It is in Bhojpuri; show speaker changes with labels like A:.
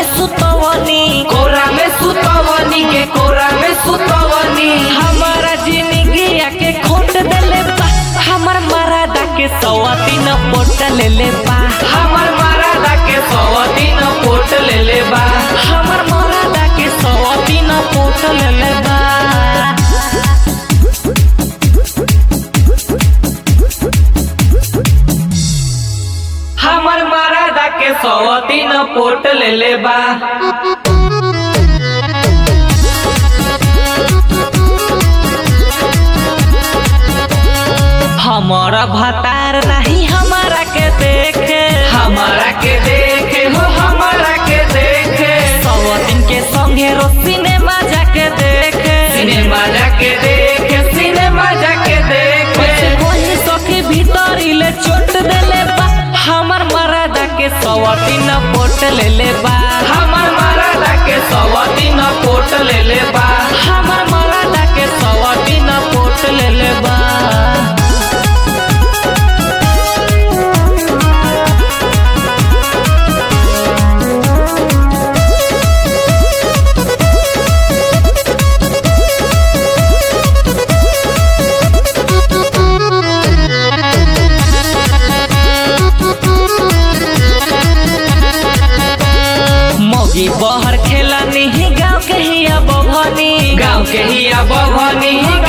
A: सुतवनी
B: कोरा में सुतवनी के कोरा में सुतवनी
A: हमारा जिंदगी के खोट देले बा हमर मरादा के सवाती न पोट ले ले बा
B: हमर मरादा के सौ दिन पोट ले ले बा
A: हमर मरादा के सवाती न पोट ले ले बा
B: हमर मरादा के सौ दिन पोट ले ले बा
A: हमारा भतार नहीं हमारा के देखे
B: हमारा के देखे हो हमारा के देखे
A: सवातीन के संगे रो सिनेमा जाके देखे
B: सिनेमा जाके देखे सिनेमा जाके
A: कैसे
B: देखे
A: कोई सखी भीतर ले चोट देले बा हमर मरादा के सवाती न पोट ले ले बा
B: हमर मरादा के सौ दिन पोट ले ले बा
A: हमर मरादा के सवाती न पोट ले ले बा मौगी बहर खेला नहीं गाँव के ही अब भनी
B: गाँव के ही अब भनी